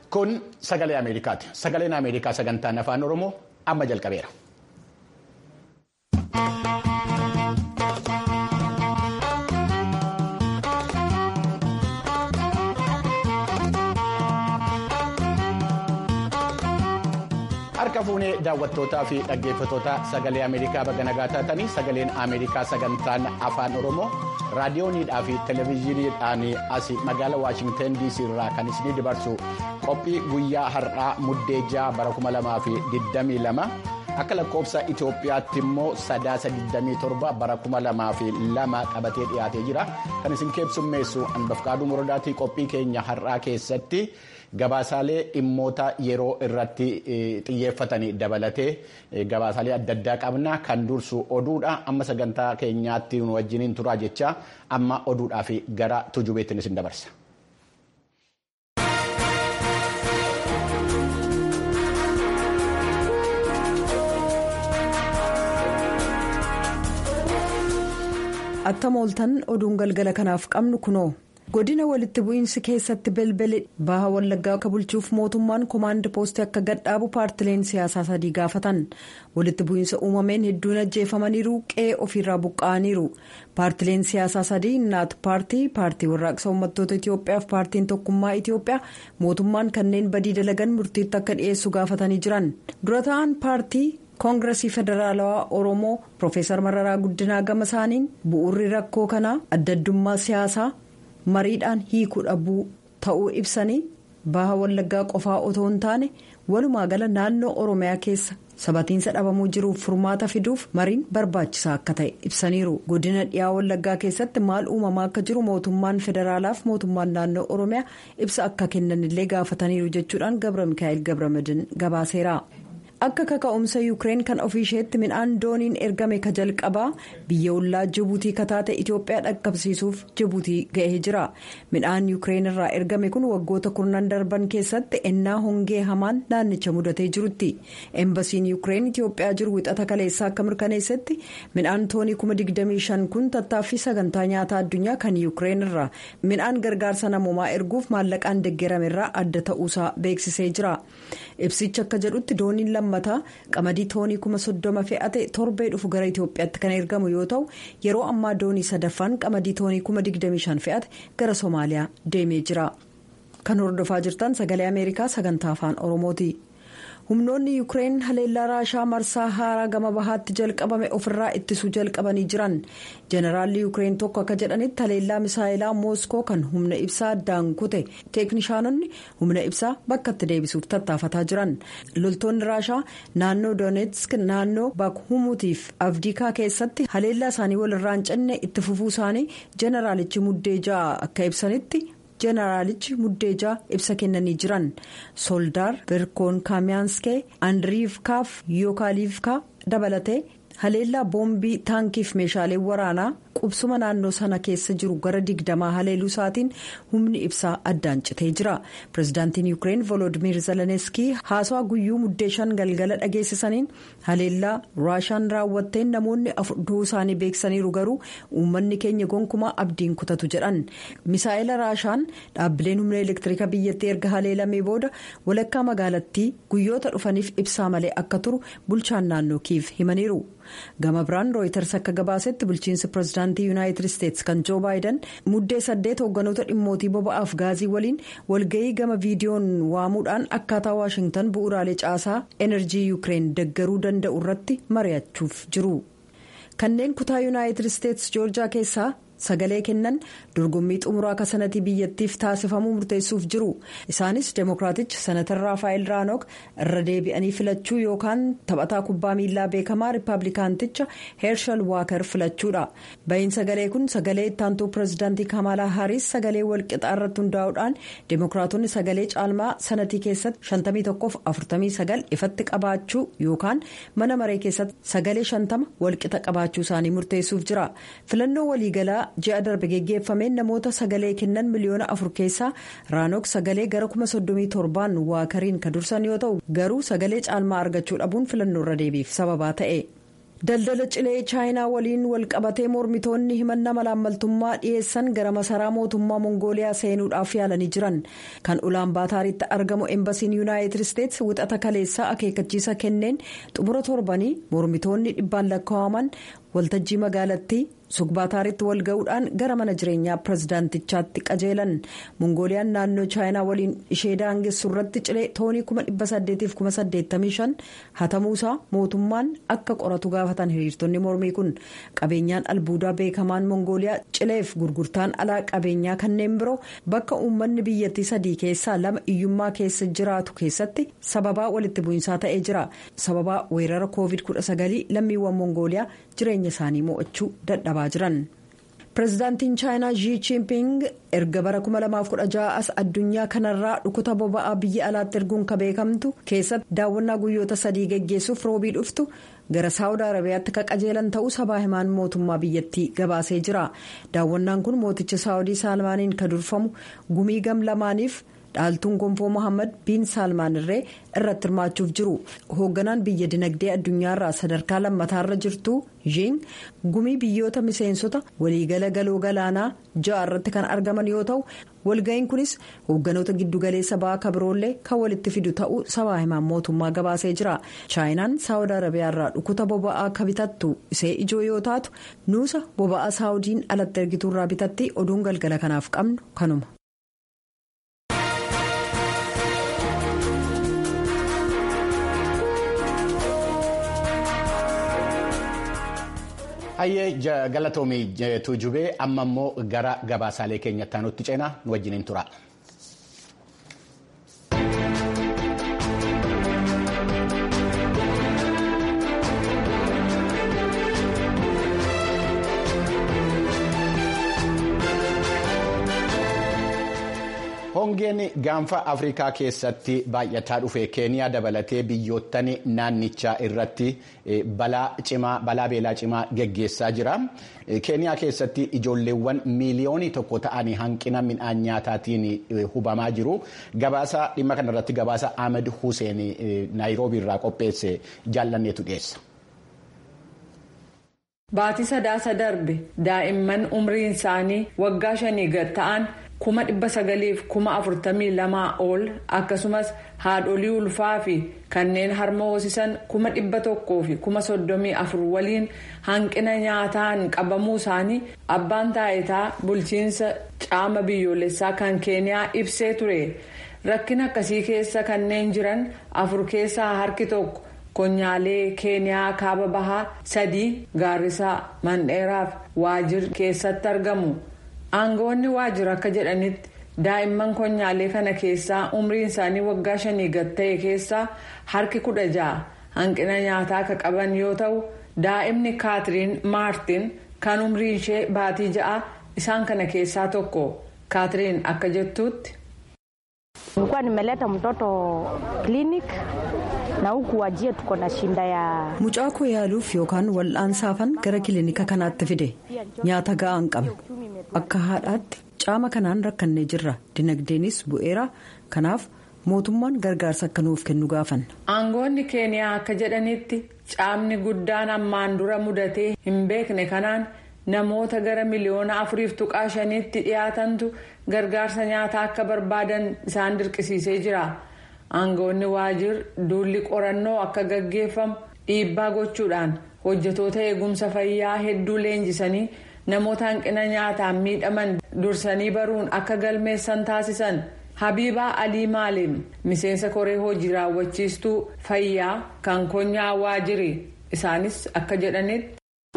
Kun sagalee Ameerikaati. Sagaleen Ameerikaa sagantaan afaan Oromoo amma jalqabeera. Harka fuunee daawwattootaa fi dhaggeeffattoota sagalee Ameerikaa baga nagaa taatanii sagaleen Ameerikaa sagantaan afaan Oromoo raadiyooniidhaa fi televezyiiniidhaan as magaalaa Waashingtan DC irraa kan isinii dabarsu qophii guyyaa har'aa muddee ja'a bara 2022 akka lakkoofsa Itoophiyaatti immoo sadaasa 27 bara 2002 qabatee dhiyaatee jira kan isin keessummeessu Anbafqaaduu Morodaatii qophii keenya har'aa keessatti. Gabaasaalee dhimmoota yeroo irratti xiyyeeffatanii dabalatee gabaasaalee adda addaa qabna kan dursu oduudha amma sagantaa keenyaatti nu wajjiniin turaa jecha amma oduudhaa fi gara tujubeettiin isin dabarsa. Attam ooltan oduun galgala kanaaf qabnu kunoo. godina walitti bu'iinsi keessatti belbele baha wallaggaa akka bulchuuf mootummaan koomaand poostii akka gadhaabu paartileen siyaasaa sadii gaafatan walitti bu'iinsa uumameen hedduun ajjeefamaniiru qe'ee ofiirraa buqqa'aniiru paartileen siyaasaa sadii naat paartii paartii warraaqsa uummattoota itiyoophiyaa fi paartiin tokkummaa itiyoophiyaa mootummaan kanneen badii dalagan murtiitti akka dhiyeessu gaafatanii jiran dura ta'an paartii. koongiresii federaalawaa oromoo piroofeesar mararaa guddinaa gama isaaniin bu'uurri rakkoo kanaa adda addummaa siyaasaa. mariidhaan hiikuu dhabuu ta'uu ibsanii baha wallaggaa qofaa otoo hin taane walumaa gala naannoo oromiyaa keessa sabatiinsa dhabamuu jiruuf furmaata fiduuf mariin barbaachisaa akka ta'e ibsaniiru godina dhiyaa wallaggaa keessatti maal uumamaa akka jiru mootummaan federaalaaf mootummaan naannoo oromiyaa ibsa akka kennanillee gaafataniiru jechuudhaan gabra mikaa'el gabramadin gabaaseera. akka kaka'umsa yuukireen kan ofiisheetti midhaan dooniin ergame ka jalqabaa biyya ollaa jibuutii kataate itiyoophiyaa dhaqqabsiisuuf jibuutii ga'ee jira midhaan yuukireen irraa ergame kun waggoota kurnan darban keessatti ennaa hongee hamaan naannicha mudatee jirutti eembasiin yuukireen itiyoophiyaa jiru wixata kaleessaa akka mirkaneessetti midhaan toonii 25 kun tattaaffii sagantaa nyaataa addunyaa kan yuukireen irraa midhaan gargaarsa namoomaa erguuf maallaqaan deeggarame irraa adda ta'uusaa beeksisee jira ibsichi akka jedhutti dooniin lammataa qamadii toonii kuma soddoma fe'ate torbee dhufu gara itiyoophiyaatti kan ergamu yoo ta'u yeroo ammaa doonii sadaffaan qamadii toonii kuma 25 fe'ate gara soomaaliyaa deemee jira kan hordofaa jirtan sagalee ameerikaa sagantaa afaan oromooti. humnoonni yuukireen haleellaa raashaa marsaa haaraa gama bahaatti jalqabame ofirraa ittisuu jalqabanii jiran jeneraalli yuukireen tokko akka jedhanitti haleellaa misaayilaa mooskoo kan humna ibsaa addaan kute teeknishaanonni humna ibsaa bakkatti deebisuuf tattaafataa jiran loltoonni raashaa naannoo doonetsk naannoo bakhumuutiif afdiikaa keessatti haleellaa isaanii walirraa hin cinne itti fufuu isaanii jeneraalichi muddee ja'a akka ibsanitti. jeneraalichi muddeejaa ibsa kennanii jiran soldaar birkoon kaamiyaanskee andiriivkaaf yookaaliivkaa dabalatee haleellaa boombii taankiif meeshaalee waraanaa qubsuma naannoo sana keessa jiru gara digdamaa haleeluu isaatiin humni ibsaa addaan citee jira pirezidaantiin yuukireen volodimir zeleniskii haasawaa guyyuu muddee shan galgala dhageessisaniin haleellaa raashaan raawwatteen namoonni afur du'uu isaanii beeksisaniiru garuu uummanni keenya gonkumaa abdiin kutatu jedhan misaa'ila raashaan dhaabbileen humna elektiriika biyyattii erga haleelamee booda walakkaa magaalattii guyyoota dhufaniif ibsaa malee akka turu bulchaan naannoo kiiv himaniiru. gama biraan rooyiters akka gabaasetti bulchiinsi pirezidaantii yuunaayitid isteetsi kan joo baayidan muddee saddeet hoogganoota dhimmootii boba'aaf gaazii waliin walga'ii gama viidiyoon waamuudhaan akkaataa waashingtan bu'uuraalee caasaa enerjii yuukireen deggaruu danda'u irratti mari'achuuf jiru kanneen kutaa yuunaayitid isteetsi joorjaa keessaa. sagalee kennan dorgommii xumuraa akka sanatii biyyattiif taasifamuu murteessuuf jiru isaanis deemokiraatichi senatar raafaayil raanook irra deebi'anii filachuu yookaan taphataa kubbaa miilaa beekamaa riippaabilikaanticha heershal waakar filachuudha bahiin sagalee kun sagalee ittaantuu pirezidaantii kamalaa haaris sagalee walqixaa irratti hundaa'uudhaan deemokiraatonni sagalee caalmaa sanatii keessatti 51-49 ifatti qabaachuu yookaan mana maree keessatti sagalee 50 walqixa qabaachuu isaanii murteessuuf jira filannoo waliigalaa. ji'a darbe geggeeffameen namoota sagalee kennan miliyoona afur keessaa raanook sagalee gara kuma soddomii torbaan waakariin kan dursan yoo ta'u garuu sagalee caalmaa argachuu dhabuun filannoo irra deebiif sababaa ta'e. daldala cilee chaayinaa waliin walqabatee mormitoonni himannaa malaammaltummaa dhiyeessan gara masaraa mootummaa mongooliyaa seenuudhaaf yaalanii jiran kan ulaan baataaritti argamu embasiin yuunaayitid isteetsi wixata kaleessaa akeekkachiisa kenneen xumura torbanii mormitoonni dhibbaan lakkaa'aman waltajjii magaalattii sugbaataaritti wal ga'uudhaan gara mana jireenyaa pirezidaantichaatti qajeelan mongooliyaan naannoo chaayinaa waliin ishee daangessu irratti cilee toonii 1885 hatamuusaa mootummaan akka qoratu gaafatan hiriirtonni mormii kun qabeenyaan albuudaa beekamaan mongooliyaa cileef gurgurtaan alaa qabeenyaa kanneen biroo bakka uummanni biyyattii sadii keessaa lama iyyummaa keessa jiraatu keessatti sababaa walitti bu'iinsaa ta'ee jira sababaa weerara koovid 19 lammiiwwan mongooliyaa jireenya isaanii mo'achuu dadhabaa jiran. pirezidaantiin chaayinaa xi jinping erga bara 2016 as addunyaa kanarraa dhukuba boba'aa biyya alaatti erguun ka beekamtu keessatti daawwannaa guyyoota sadii geggeessuuf roobii dhuftu gara saawud arabiyaatti ka qajeelan ta'uu sabaa himaan mootummaa biyyattii gabaasee jira daawwannaan kun mooticha saawudii saalmaaniin ka durfamu gumii gam lamaaniif. dhaaltuun gonfoo mohaammed biin saalmaan irree irratti hirmaachuuf jiru hoogganaan biyya dinagdee addunyaarraa sadarkaa lammataarra jirtu zhiin gumii biyyoota miseensota waliigala galoo galaanaa ja'a irratti kan argaman yoo ta'u walga'iin kunis hoogganoota giddugaleessa ba'aa kabiroollee kan walitti fidu ta'uu sabaa himaan mootummaa gabaasee jira chaayinaan saawud arabiyaarraa dhukuba boba'aa ka bitattu isee ijoo yoo taatu nuusa boba'aa saawudiin alatti ergituurraa bitatti oduun galgala kanaaf qabnu kanuma. Hayyee galatoomii tuujubee amma immoo gara gabaasaalee keenyatti aanutti ceenaa nu wajjiniin tura. hongeen gaanfa afrikaa keessatti baay'ataa dhufe keeniyaa dabalatee biyyoottan naannichaa irratti balaa beelaa cimaa geggeessaa jira keeniyaa keessatti ijoolleewwan miiliyoonii tokko ta'anii hanqina midhaan nyaataatiin hubamaa jiru gabaasa dhimma kanarratti gabaasa ahmed hussein naayiroobii irraa qopheesse jaallanneetu dhiyeessa. Baatii sadaasa darbe daa'imman umriin isaanii waggaa shanii gad ta'an. kuma dhibba sagaliif kuma afurtamii lamaa ol akkasumas haadholii ulfaa fi kanneen harma hoosisan kuma dhibba tokkoo fi kuma soddomii afur waliin hanqina nyaataan qabamuu isaanii abbaan taayitaa bulchiinsa caama biyyoolessaa kan keeniyaa ibsee ture rakkina akkasii keessa kanneen jiran afur keessaa harki tokko konyaalee keeniyaa kaaba bahaa sadii gaarrisaa mandheeraaf waajir keessatti argamu. aangawoonni waajjira akka jedhanitti daa'imman konyaalee kana keessaa umriin isaanii waggaa shanii gad ta'e keessaa harki kudha ja'a hanqina nyaataa akka qaban yoo ta'u daa'imni kaatiriin maartin kan umriin ishee baatii ja'a isaan kana keessaa tokko kaatiriin akka jettuutti. nilikuwa nimeleta mtoto clinic na huku wajie tuko na shinda ya. mucaa koo yaaluuf yookaan wal'aansaafan gara kilinika kanaatti fide nyaata ga'aa hin qabnu akka haadhaatti caama kanaan rakkannee jirra dinagdeenis bu'eera kanaaf mootummaan gargaarsa akka nuuf kennu gaafanna. aangoonni keeniyaa akka jedhanitti caamni guddaan ammaan dura mudatee hin beekne kanaan namoota gara miliyoona afuriif tuqaa shaniitti dhiyaatantu gargaarsa nyaataa akka barbaadan isaan dirqisiisee jira. aangoonni waajjir duulli qorannoo akka gaggeeffamu dhiibbaa gochuudhaan hojjetoota eegumsa fayyaa hedduu leenjisanii namoota hanqina nyaataan miidhaman dursanii baruun akka galmeessan taasisan habiibaa alii maalim miseensa koree hojii raawwachiistuu fayyaa kan konyaa waajjiri isaanis akka jedhanitti.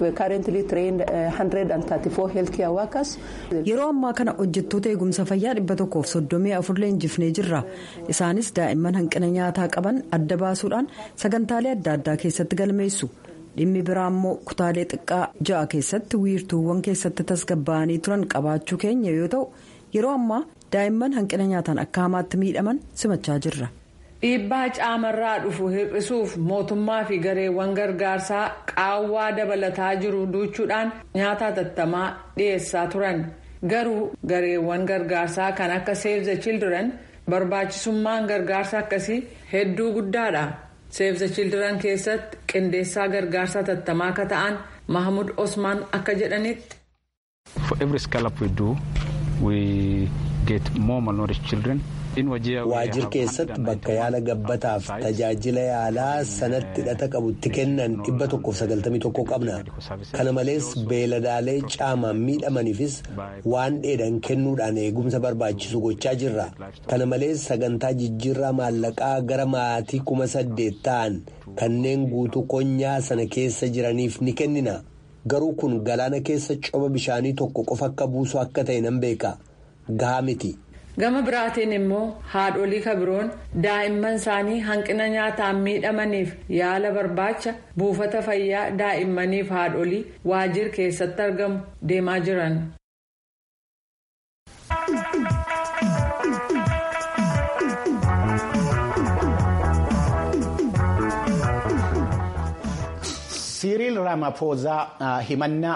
yeroo ammaa kana hojjettoota eegumsa fayyaa dhibba tokkoof soddomii afur leenjifnee jirra isaanis daa'imman hanqina nyaataa qaban adda baasuudhaan sagantaalee adda addaa keessatti galmeessu dhimmi biraa immoo kutaalee xiqqaa ja'a keessatti wiirtuuwwan keessatti tasgabbaa'anii turan qabaachuu keenya yoo ta'u yeroo ammaa daa'imman hanqina nyaataan akka hamaatti miidhaman simachaa jirra. dhiibbaa caamarraa dhufu hir'isuuf mootummaa fi gareewwan gargaarsaa qaawwaa dabalataa jiru duuchuudhaan nyaata hatattamaa dhiyeessaa turan garuu gareewwan gargaarsaa kan akka save the children barbaachisummaan gargaarsa akkasii hedduu guddaadha Save the Children keessatti qindeessaa gargaarsa tattamaa akka ta'an Mahamud Osmaan akka jedhanitti. For every scallop we do, we get more malnourished children. waajjir keessatti bakka yaala gabbataaf tajaajila yaalaa sanatti hidhata qabutti kennan dhibba tokkoof sagaltamii tokko qabna kana malees beeladaalee caamaan miidhamaniifis waan dheedan kennuudhaan eegumsa barbaachisu gochaa jirra kana malees sagantaa jijjiirraa maallaqaa gara maatii kuma saddeet ta'an kanneen guutuu konyaa sana keessa jiraniif ni kennina garuu kun galaana keessa coba bishaanii tokko qofa akka buusu akka ta'e nan beeka gahaa miti. gama biraatiin immoo haadholii kabiroon daa'imman isaanii hanqina nyaataan miidhamaniif yaala barbaacha buufata fayyaa daa'immaniif haadholii waajjir keessatti argamu deemaa jiran. siiriil raamaphoozaa himannaa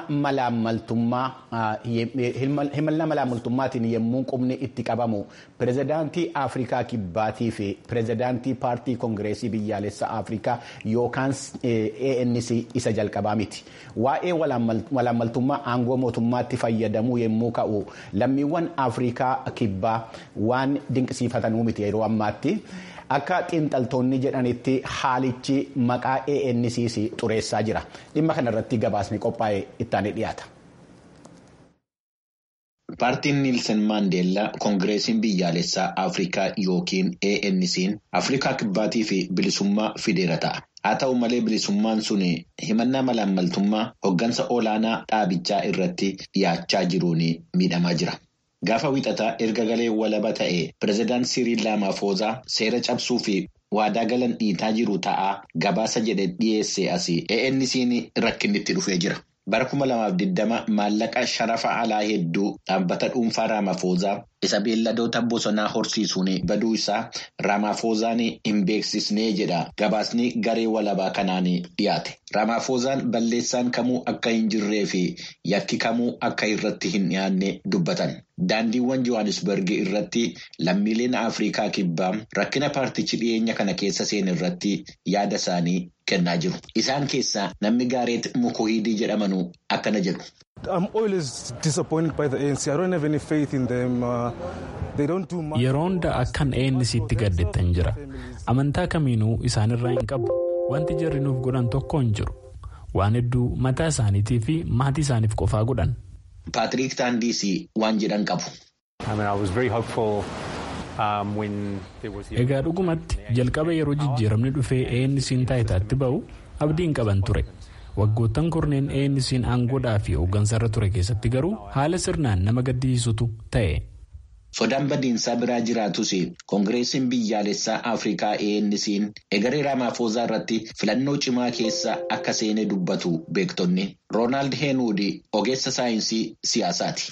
malaammaltummaatiin yommuu qubni itti qabamu pirezidaantii afrikaa kibbaatii fi pirezidaantii paartii koongireesii biyyaalessaa afrikaa yookaan anc isa jalqabaa miti waa'ee malaammaltummaa aangoo mootummaatti fayyadamuu yommuu ka'u lammiiwwan afrikaa kibbaa waan dinqisiifatanuu miti yeroo ammaatti. akka xiinxaltoonni jedhanitti haalichi maqaa ANCs xureessaa jira dhimma kanarratti gabaasni qophaa'e ittaanii dhiyaata. Paartiin Niilsen Maandeellaa Koongireesiin Biyyaalessaa Afrikaa yookiin ANC'n Afrikaa Kibbaatii fi bilisummaa fideera ta'a. Haa ta'u malee bilisummaan sun himannaa malaammaltummaa hoggansa olaanaa dhaabichaa irratti dhiyaachaa jiruun miidhamaa jira. Gaafa wixataa erga galee walaba ta'e pireezidaant Siriil Raamaafoozaa seera cabsuu fi waadaa galan dhiitaa jiru ta'aa gabaasa jedhe dhiyeesse asii ANC'n rakkinnitti dhufee jira. Bara kuma lamaaf digdama maallaqa sharafa alaa hedduu dhaabbata dhuunfaa Raamaafoozaa isa beelladoota bosonaa horsiisuun baduu isaa Raamaafoozaan hin beeksisnee jedha gabaasni garee walabaa kanaan dhiyaate. Raamaafoozaan balleessaan kamuu akka hin jirree fi yakki kamuu akka irratti hin dhiyaanne dubbatan. Daandiiwwan Johannesburg irratti lammiileen Afrikaa kibbaa rakkina paartichi dhiyeenya kana keessa seen irratti yaada isaanii kennaa jiru. Isaan keessaa namni Gaareet Mukohiidii jedhamanu akkana jedhu. Yeroo hunda akkan ANC'tti gaddettan jira. Amantaa kamiinuu isaanirraa hin qabu. Wanti jarri nuuf godhan tokko hin jiru. Waan hedduu mataa isaaniitii fi maatii isaaniif qofaa godhan. Paatiriik Taandiisii waan jedhan qabu. Egaa dhugumatti jalqaba yeroo jijjiiramni dhufee ANC'n taayitaatti ba'u abdiin qaban ture. Waggoottan kurneen ANC'n aangoodhaa fi hooggansarra ture keessatti garuu haala sirnaan nama gaddisiisutu ta'e. Sodaan badiinsaa biraa jiraatus koongireesiin biyyaalessaa Afrikaa ANC'n egeree Raamaafoozaa irratti filannoo cimaa keessa akka seene dubbatu beektonni. Roonaald Heenuud ogeessa saayinsii siyaasaati.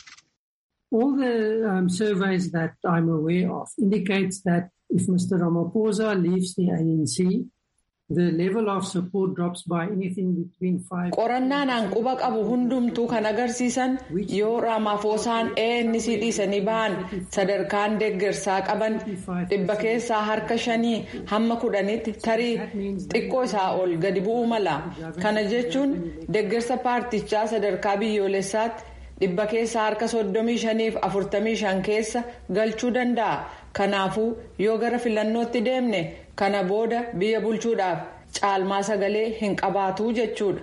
All the um, surveys that I'm aware of indicates that if Mr. Ramaphosa leaves the ANC, the level of support drops by anything between five. Qorannaan hanquba qabu hundumtuu kan agarsiisan yoo Raamaafoosaan ANC dhiisanii bahan sadarkaan deeggarsaa qaban dhibba keessaa harka shanii hamma kudhanitti tarii xiqqoo isaa ol gadi bu'uu mala. Kana jechuun deeggarsa paartichaa sadarkaa biyyoolessaatti. dhibba keessaa harka soddomii shaniif afurtamii shan keessa galchuu danda'a kanaafuu yoo gara filannootti deemne kana booda biyya bulchuudhaaf caalmaa sagalee hin qabaatu jechuudha.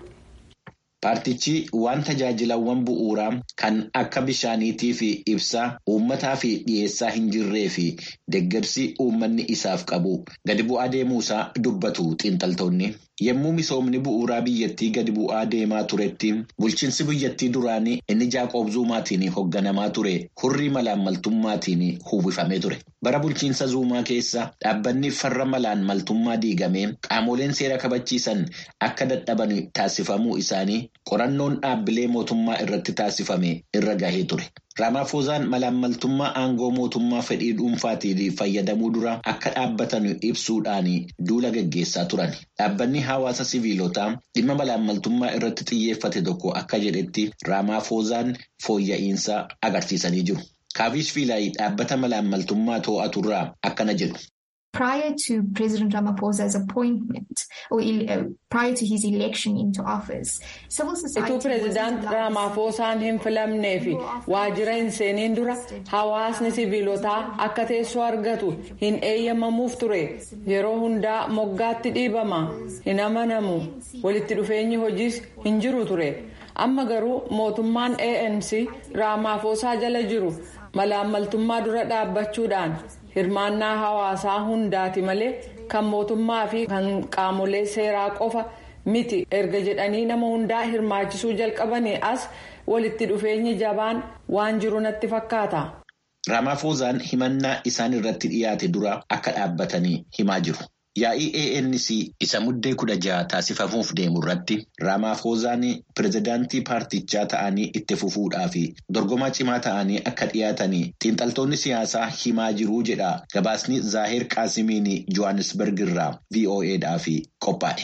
Paartichi waan tajaajilawwan bu'uuraa kan akka bishaaniitii fi ibsaa uummataa fi dhiyeessaa hin jirree fi deeggarsi uummanni isaaf qabu gadi bu'aa deemuusaa dubbatu xiinxaltoonni. Yommuu misoomni bu'uuraa biyyattii gadi bu'aa deemaa turetti bulchiinsi biyyattii duraanii inni Jaaqoob Zuumaatiin hoogganamaa ture hurrii malaammaltummaatiin uwwifamee ture. Bara bulchiinsa Zuumaa keessa dhaabbanni farra malaammaltummaa diigamee qaamoleen seera kabachiisan akka dadhaban taasifamuu isaanii qorannoon dhaabbilee mootummaa irratti taasifame irra gahee ture. Raamaafoozaan malaammaltummaa aangoo mootummaa fedhii dhuunfaatiin fayyadamuu dura akka dhaabbatan ibsuudhaan duula gaggeessaa turan. Dhaabbanni hawaasa siviilotaa dhimma malaammaltummaa irratti xiyyeeffate tokko akka jedhetti Raamaafoozaan fooyya'insa agarsiisanii jiru. Kaavish Fiilaayi dhaabbata malaammaltummaa to'aturraa akkana jedhu. Prior to President Ramaphosa's appointment or uh, prior to his election into office, civil society. Ituu pireezidaant Ramaphoosaan hin filamnee fi waajjira hin seeniin dura hawaasni siviilotaa akka teessoo argatu hin eeyyamamuuf ture. Yeroo hundaa moggaatti dhiibama. Hin amanamu. Walitti dhufeenyi hojiis hin jiru ture. Amma garuu mootummaan ANC Ramaphosaa jala jiru malaammaltummaa dura dhaabbachuudhaan. hirmaannaa hawaasaa hundaati malee kan mootummaa fi kan qaamolee seeraa qofa miti erga jedhanii nama hundaa hirmaachisuu jalqabanii as walitti dhufeenyi jabaan waan jiru natti fakkaata. Ramaphoosaan himannaa isaan irratti dhiyaate dura akka dhaabbatanii himaa jiru. Yaa'ii ANC isa muddee kudha jaha taasifamuuf deemu irratti Ramaphoosaan pirezidaantii paartichaa ta'anii itti fufuudhaa fi dorgomaa cimaa ta'anii akka dhiyaatanii xiinxaltoonni siyaasaa himaa jiru jedha gabaasni Zaaher Qaasimiin Johannesburg irraa VOAdhaaf qophaa'e.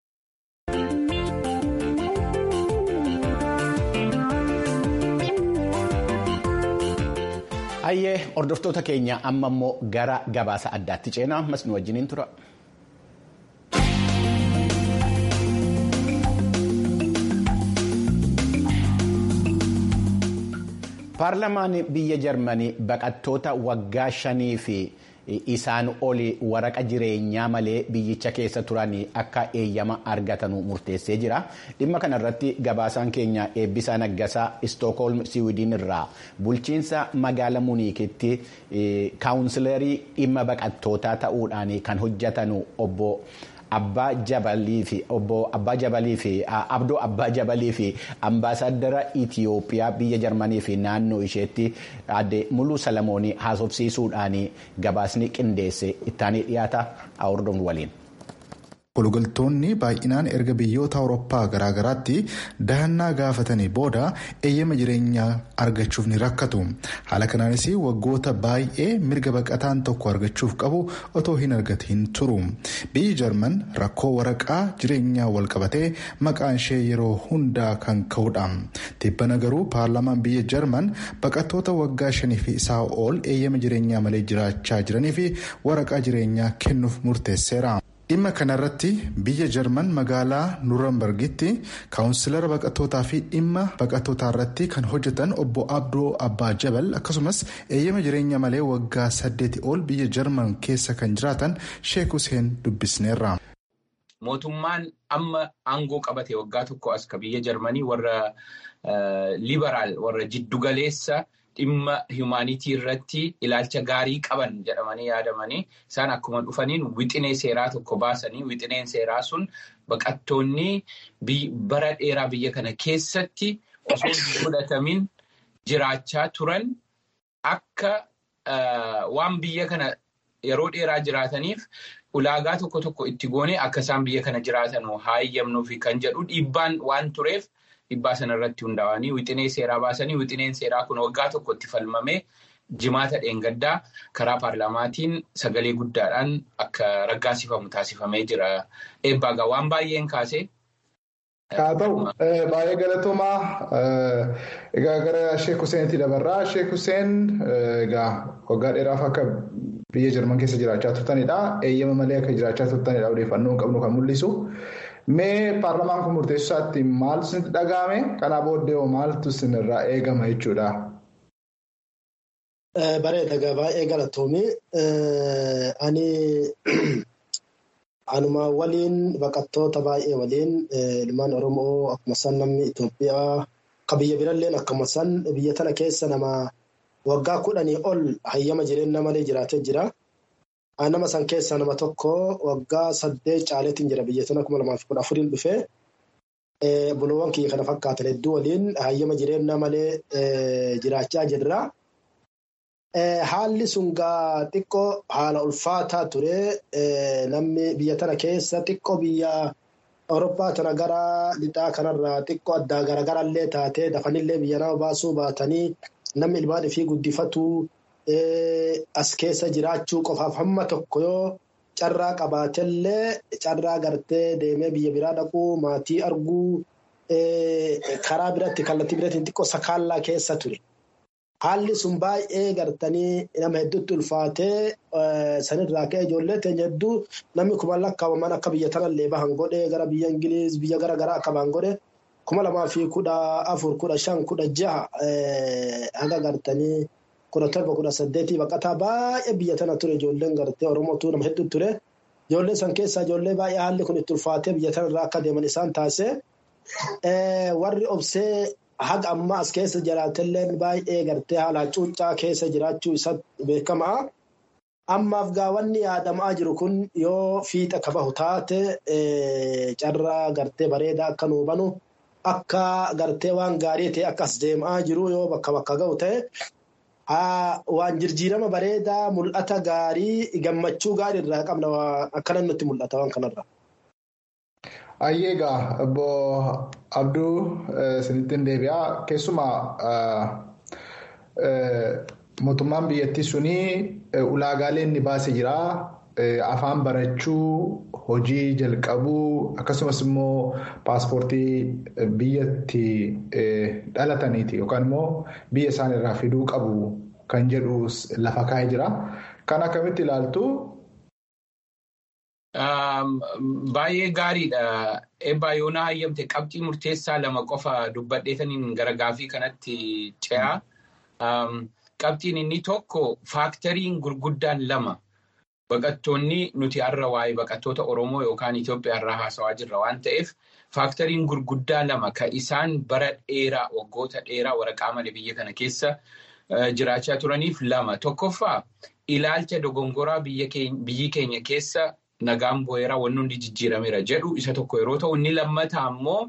Hayyee hordoftoota keenya amma immoo gara gabaasa addaatti ceenaa ammas nu wajjiniin tura. Paarlamaan biyya Jarmanii baqattoota waggaa shanii fi isaan oli waraqa jireenyaa malee biyyicha keessa turan akka eeyyama argatanu murteessee jira. Dhimma kanarratti gabaasaan keenya eebbisaa naggasaa Istookholm Siwiidin irraa bulchiinsa magaala Muniikitti kaawunsilarii dhimma baqattootaa ta'uudhaan kan hojjetanu obbo. Abbaa Jabalii fi obbo Abbaa Jabalii fi Abdoo Abbaa Jabalii fi ambaasaadara Itiyoophiyaa biyya Jarmanii fi naannoo isheetti adde Muluu Salamoonii haasofsiisuudhaan gabaasni qindeesse ittaanii dhiyaata hordofnu waliin. Waliigaltoonni baay'inaan erga biyyoota awurooppaa garaagaraatti dahannaa gaafatanii booda eeyyama jireenyaa argachuuf ni rakkatu. Haala kanaanis waggoota baay'ee mirga baqataan tokko argachuuf qabu otoo hin argatiin turu. Biyyi Jarman rakkoo waraqaa jireenyaa walqabatee maqaan ishee yeroo hundaa kan ka'udha. Tibbana garuu paarlaamaan biyya Jarman baqattoota waggaa shanii fi isaa ol eeyyama jireenyaa malee jiraachaa jiranii fi waraqaa jireenyaa kennuuf murteesseera. dhimma kanarratti biyya jarman magaalaa nuurambargitti kaawunsilara baqattootaa fi dhimma baqattootaa irratti kan hojjetan obbo abdoo abbaa jabal akkasumas eeyyama jireenya malee waggaa saddeeti ol biyya jarman keessa kan jiraatan sheek huseen dubbisneerra. mootummaan amma aangoo qabate waggaa tokko as ka biyya jarmanii warra liberaal warra jiddugaleessa. dhimma himaanitii irratti ilaalcha gaarii qaban jedhamanii yaadamanii isaan akkuma dhufaniin wixinee seeraa tokko baasanii wixineen seeraa sun baqattoonni bara dheeraa biyya kana keessatti osoo hin fudhatamin jiraachaa turan akka waan biyya kana yeroo dheeraa jiraataniif ulaagaa tokko tokko itti goonee akka isaan biyya kana jiraatan hayyamnuufi kan jedhu dhiibbaan waan tureef. Dhibbaa sanarratti hundaa'anii wixinee seeraa baasanii wixineen seeraa kun waggaa tokko itti falmamee jimaata dheengaddaa karaa paarlaamaatiin sagalee guddaadhaan akka raggaasifamu taasifamee jira. Eebbaagaa waan baay'een kaasee. Haa ta'u baay'ee galatoomaa egaa gara Sheek Huseenitti dabarraa. Sheek Huseen egaa waggaa dheeraaf akka biyya Jarman keessa jiraachaa turtanidha. Eeyyama malee akka jiraachaa turtanidha odeeffannoo hin qabnu kan mul'isu. Mee paarlamaan kun murteessuu isaatti maaltu isinitti dhaga'ame? Kanaa booddee hoo maaltu isinirraa eegama jechuudha? Bareeda baay'ee galatoomii. Ani anuma waliin baqattoota baay'ee waliin ilmaan Oromoo akkuma san namni Itoophiyaa akka biyya biralleen akkuma san biyya tana keessa nama waggaa kudhanii ol hayyama jireenya malee jiraatee jira. nama san keessaa nama tokko waggaa saddeet caaleetiin jira biyya tana kuma lamaa fi kudha afuriin dhufee buloowwan kiyya kana fakkaatan hedduu waliin hayyama jireenya malee jiraachaa jirra. Haalli sun gaa xiqqoo haala ulfaataa ture namni biyya tana keessa xiqqoo biyya Awurooppaa tana gara lixaa kanarraa xiqqoo addaa garagarallee taatee dafanillee biyya nama baasuu baatanii namni ilmaan ifii guddifatuu as keessa jiraachuu qofaaf hamma tokko yoo carraa qabaatellee carraa gartee deemee biyya biraa dhaquu maatii arguu karaa biratti kallattii biraatiin xiqqoo sakaallaa keessa ture. haalli sun baay'ee gartanii nama hedduutti ulfaatee sanirraa ka'e ijoollee teenya hedduu namni kuma lakkaawaman akka biyya tanallee bahan godhe gara biyya ingiliiz biyya gara garaa akka bahan godhe kuma lamaa fi kudha afur kudha shan kudha jaha haga gartanii kudha torba kudha saddeetii baqataa baay'ee biyya tana ture ijoolleen gartee oromootu nama hedduu ture ijoollee san keessaa ijoollee baay'ee haalli kun itti ulfaatee biyya tanarraa akka deeman isaan taasise warri obsee haga amma as keessa jiraatelleen baay'ee gartee haala cuuccaa keessa jiraachuu isa beekamaa. Ammaaf gaawwanni yaadamaa jiru kun yoo fiixa kabahu taate carraa gartee bareedaa akka nuu banu akka gartee waan gaarii ta'e akkas deemaa jiru yoo bakka bakka ga'u ta'e waan jijjiirama bareedaa mul'ata gaarii gammachuu gaarii irraa qabna akkana nutti mul'ata waan kanarra. Ayyeegaa obbo Abduu sinittiin deebi'aa keessumaa mootummaan biyyattii suni ulaagaalee inni baase jira afaan barachuu hojii jalqabuu akkasumas immoo paaspoortii biyyatti dhalataniiti yookaan immoo biyya isaan irraa fiduu qabu kan jedhu lafa kaa'ee jira. Kan akkamitti ilaaltu Baay'ee gaariidha. Eebbaa yoonaa hayyamte qabxii murteessaa lama qofa dubbadheetaniin gara gaafii kanatti ce'a. Qabxiin inni tokko faaktariin gurguddaan lama baqattoonni nuti har'a waa'ee baqattoota Oromoo yookaan Itoophiyaa irraa haasawaa jirra waan ta'eef faaktariin gurguddaa lama kan isaan bara dheeraa waggoota dheeraa waraqaa malee biyya kana keessa jiraachaa turaniif lama. Tokkoffaa ilaalcha dogongoraa biyyi keenya keessa nagaan bu'eeraa wanni hundi jijjiirameera jedhu isa tokko yeroo ta'u inni lammataa immoo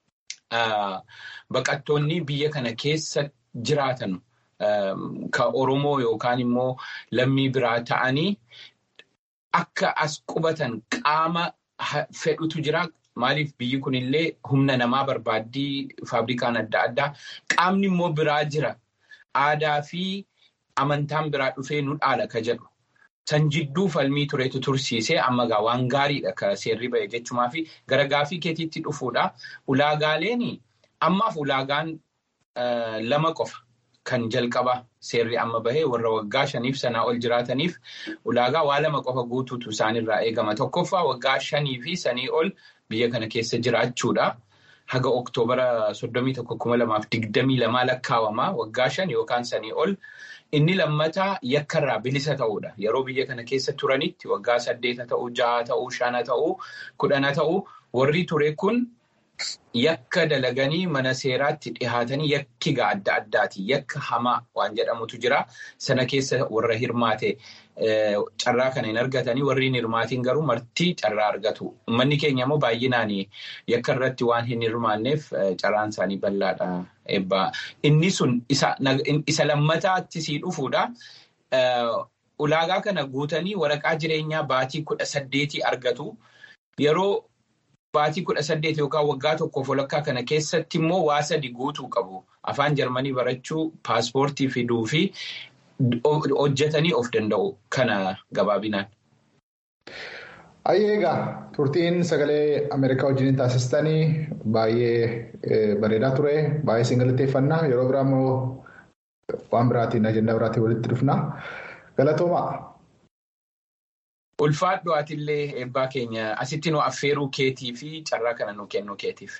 baqattoonni biyya kana keessa jiraatan kan Oromoo yookaan immoo lammii biraa ta'anii akka as qubatan qaama fedhutu jira. Maaliif biyyi kunillee humna namaa barbaaddii faabrikaan adda addaa qaamni immoo biraa jira. Aadaa fi amantaan biraa dhufee nu dhaala ka jedhu. San jidduu falmii turetu tursiisee amma gaa waan gaariidha ka seerri ba'e jechumaa fi gara gaafii keetiitti dhufuudha. Ulaagaaleen ammaaf ulaagaan lama qofa kan jalqaba seerri amma bahee warra waggaa shaniif sanaa ol jiraataniif ulaagaa waa lama qofa guutuutu isaanirraa eegama. Tokkoffaa waggaa shanii fi sanii ol biyya kana keessa jiraachuudha. Haga Oktoobara soddomii tokko kuma lamaaf digdamii lamaa lakkaawama waggaa shan yookaan sanii ol. Inni lammataa yakkarraa bilisa ta'uudha. Yeroo biyya kana keessa turanitti waggaa saddeeta ta'uu, jaha ta'uu, shana ta'uu, kudhana ta'uu warri ture kun yakka dalaganii mana seeraatti dhihaatanii yakkiga adda addaati. Yakka hamaa waan jedhamutu jira. Sana keessa warra hirmaate carraa kana hin argatanii warri hin hirmaatiin garuu martii carraa argatu. Uummanni keenya immoo baay'inaan yakka irratti waan hin hirmaanneef carraan isaanii bal'aadha. Eebbaa. Inni sun isa lammataatti sii dhufuudha. Ulaagaa kana guutanii waraqaa jireenyaa baatii kudha saddeetii argatu. Yeroo baatii kudha saddeet yookaan waggaa tokkoof walakkaa kana keessatti immoo waa sadi guutuu qabu. Afaan Jarmanii barachuu, paaspoortii fiduu fi hojjetanii of danda'u. Kana gabaabinaan. Ayyeegaa turtiin sagalee Ameerikaa wajjin taasistanii baay'ee bareedaa ture. Baay'ee isin galateeffannaa. Yeroo biraa immoo waan biraatiin ajandaa biraatiin walitti dhufna. Galatoomaa. Ulfaadhu atillee eebbaa keenya asitti nu affeeruu keetii fi carraa kana nu kennu keetiif.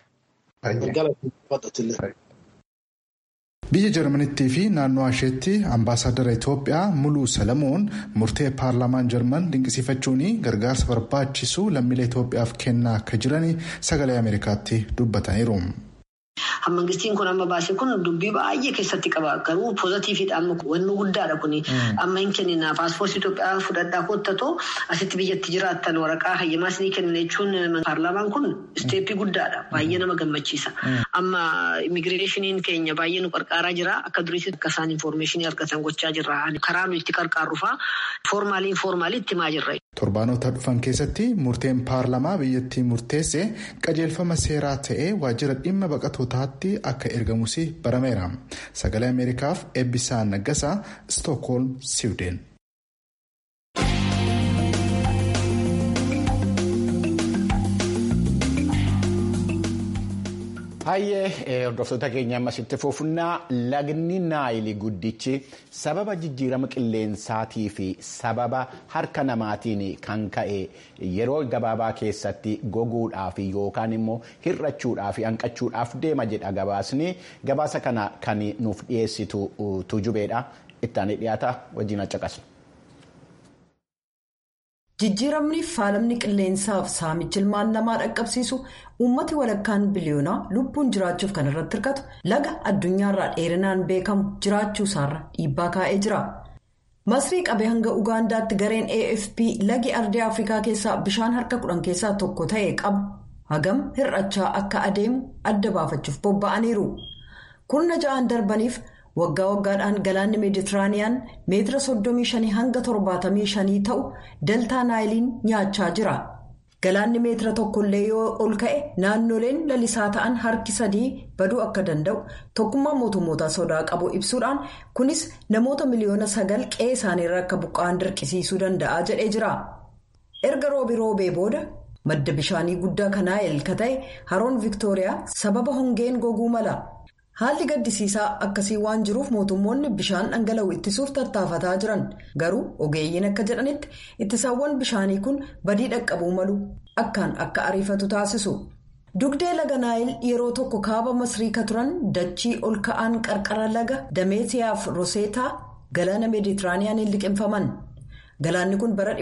Biyya Jarmanittii fi naannoo isheetti ambaasaadara Itoophiyaa Muluu Salamuun murtee paarlaamaan Jarman dinqisiifachuun gargaarsa barbaachisu lammiilee Itoophiyaaf kennaa akka jiran sagalee Ameerikaatti dubbataniiru. Mangistiin kun amma baase kun dubbii baay'ee keessatti qaba. Garuu poozitiifiidha amma wanni guddaadha kuni. Amma hin kennina paaspoortii Itoophiyaa fudhadhaa kottatoo asitti biyyatti jiraattan waraqaa hayyamaa isinii kenna jechuun paarlaamaan kun isteeppii guddaadha. Baay'ee nama gammachiisa. Amma immigireeshiniin keenya baay'ee nu qarqaaraa jira. Akka duriitti akka isaan infoormeeshinii argatan gochaa jirra. Karaa nu itti qarqaarrufaa foormaalii informaalii itti himaa jirra. Torbaanota dhufan keessatti murteen paarlamaa biyyattii murteesse qajeelfama seeraa ta'ee waajjira dhimma baqatootaatti akka ergamus barameera. Sagalee Ameerikaaf eebbisaa naggasaa Stookholm, Siwideen. Hayyee hordoftoota keenya ammasitti fufnaa lagni naayilii guddichi sababa jijjiirama qilleensaatii fi sababa harka namaatiin kan ka'e yeroo gabaabaa keessatti goguudhaaf yookaan immoo hir'achuudhaaf hanqachuudhaaf deema jedha gabaasni gabaasa kana kan nuuf dhiyeessitu tujubeedha ittaanii dhiyaata wajjin accaqasu. jijjiiramni faalamni qilleensaaf saamichi ilmaan namaa dhaqqabsiisu uummati walakkaan biliyoonaa lubbuun jiraachuuf kan irratti hirkatu laga addunyaarraa dheerinaan beekamu jiraachuu isaarra dhiibbaa kaa'ee jira. masrii qabee hanga ugaandaatti gareen afp lagi ardii afrikaa keessaa bishaan harka kudhan keessaa tokko ta'e qabu hagam hir'achaa akka adeemu adda baafachuuf bobba'aniiru kurna ja'aan darbaniif. waggaa waggaadhaan galaanni meeditiraaniyaan meetira 35 hanga 75 ta'u daltaa naayiliin nyaachaa jira galaanni meetira tokkollee yoo ol ka'e naannoleen lalisaa ta'an harki sadii baduu akka danda'u tokkummaa mootummootaa sodaa qabu ibsuudhaan kunis namoota miliyoona sagal qe'ee isaaniirra akka buqqa'an dirqisiisuu danda'a jedhee jira erga roobi roobee booda madda bishaanii guddaa kan naayil ka ta'e haroon viktooriyaa sababa hongeen goguu mala. haalli gaddisiisaa akkasii waan jiruuf mootummoonni bishaan dhangala'u ittisuuf tattaafataa jiran garuu ogeeyyiin akka jedhanitti ittisaawwan bishaanii kun badii dhaqqabuu malu akkaan akka ariifatu taasisu dugdee laga naayil yeroo tokko kaaba masrii ka turan dachii ol ka'aan qarqara laga dameetiyaaf roseetaa galaana meeditiraaniyaaniin liqimfaman galaanni kun bara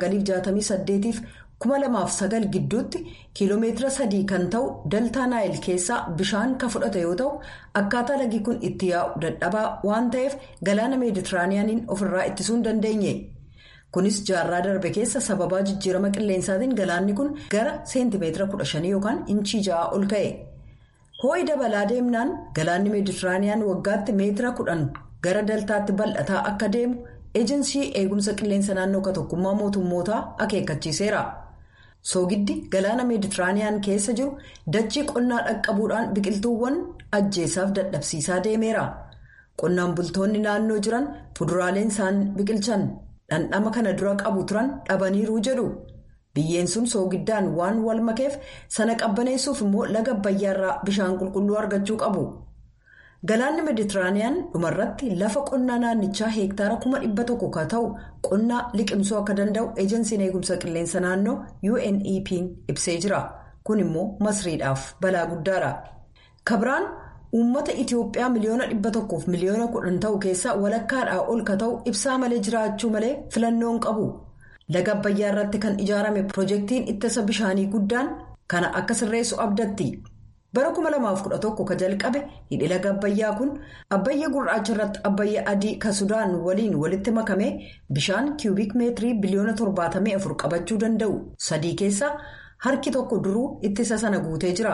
1968 fi 2009 gidduutti kiiloomeetira sadii kan ta'u daltaa naayil keessaa bishaan ka fudhate yoo ta'u akkaataa lagi kun itti yaa'u dadhabaa waan ta'eef galaana meeditiraaniyaaniin ofirraa ittisuu hin dandeenye kunis jaarraa darbe keessa sababaa jijjiirama qilleensaatiin galaanni kun gara seentimeetira 15 yookaan inchii 6 ol ka'e hoo'i dabalaa deemnaan galaanni meeditiraaniyaan waggaatti meetira 10 gara daltaatti bal'ataa akka deemu eejinsii eegumsa qilleensa naannoo ka tokkummaa mootummootaa akeekkachiiseera. soogiddi galaana meeditiraaniyaan keessa jiru dachii qonnaa dhaqqabuudhaan biqiltuuwwan ajjeesaaf dadhabsiisaa deemeera qonnaan bultoonni naannoo jiran fuduraaleen isaan biqilchan dhandhama kana dura qabu turan dhabaniiruu jedhu biyyeen sun soogiddaan waan wal makeef sana qabbaneessuuf immoo laga abbayyaarraa bishaan qulqulluu argachuu qabu. galaanni meeditiraaniyaan dhumarratti lafa qonnaa naannichaa heektaara kuma dhibba tokko ka ta'u qonnaa liqimsuu akka danda'u eejensiin eegumsa qilleensa naannoo unep ibsee jira kun immoo masriidhaaf balaa guddaadha kabiraan uummata itiyoophiyaa miliyoona dhibba tokkoof miliyoona kudhan ta'u keessaa walakkaadhaa ol ka ta'u ibsaa malee jiraachuu malee filannoon qabu laga abbayyaa irratti kan ijaarame piroojeektiin ittisa bishaanii guddaan kana akka sirreessu abdatti. bara 2011 ka jalqabe hidhi laga abbayyaa kun abbayya gurraacha irratti abbayya adii ka sudaan waliin walitti makame bishaan kiubik meetirii biliyoona 74 qabachuu danda'u sadii keessaa harki tokko duruu ittisa sana guutee jira.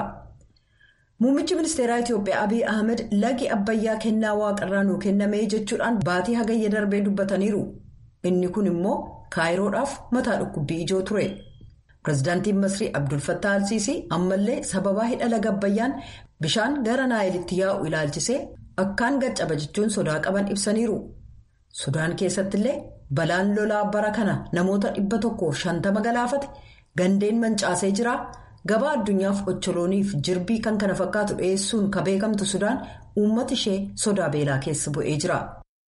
muummichi ministeeraa itiyoophiyaa abiy ahmed lagi abbayyaa kennaa waaqarraa nuu kenname jechuudhaan baatii hagayya darbee dubbataniiru inni kun immoo kaayiroodhaaf mataa dhukkubbii ijoo ture. pirezidaantiin masrii abdul fattah alsiisii ammallee sababaa hidha laga abbayyaan bishaan gara naayilitti yaa'u ilaalchisee akkaan gaccaba jechuun sodaa qaban ibsaniiru sudaan keessattillee balaan lolaa bara kana namoota dhibba tokkoof shantama galaafate gandeen mancaasee jira gabaa addunyaaf ocholooniif jirbii kan kana fakkaatu dhiyeessuun ka beekamtu sudaan uummata ishee sodaa beelaa keessa bu'ee jira.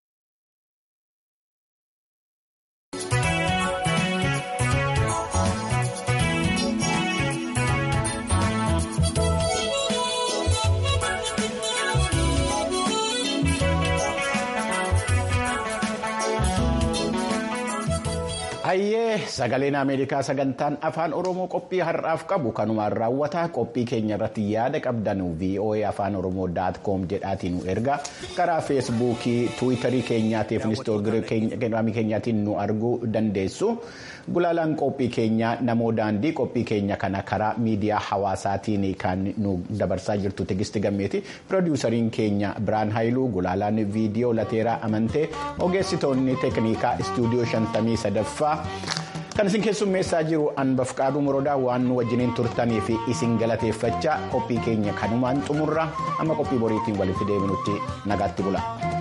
hayyee sagaleen ameerikaa sagantaan afaan oromoo qophii har'aaf qabu kanumaan raawwataa qophii keenya irratti yaada qabdan voa afaan oromoo daat koom jedhaatiin nu erga karaa feesbuukii tiwiitarii keenyaatiif inistoogiraamii keenyaatiin nu arguu dandeessu gulaalaan qophii keenyaa namoo daandii qophii keenya kana karaa miidiyaa hawaasaatiin kan nu dabarsaa jirtu tigisti gammeeti piroodiwusariin keenya biraan haayiluu gulaalaan viidiyoo lateeraa amantee ogeessitoonni teeknikaa istuudiyoo shantamii sadaffaa. kan isin keessummeessaa jiru anbaf qaaduu morodaa waan nu wajjiniin turtanii fi isin galateeffachaa qophii keenya kanumaan xumurra amma qophii boriitiin walitti deebinutti nagaatti bula.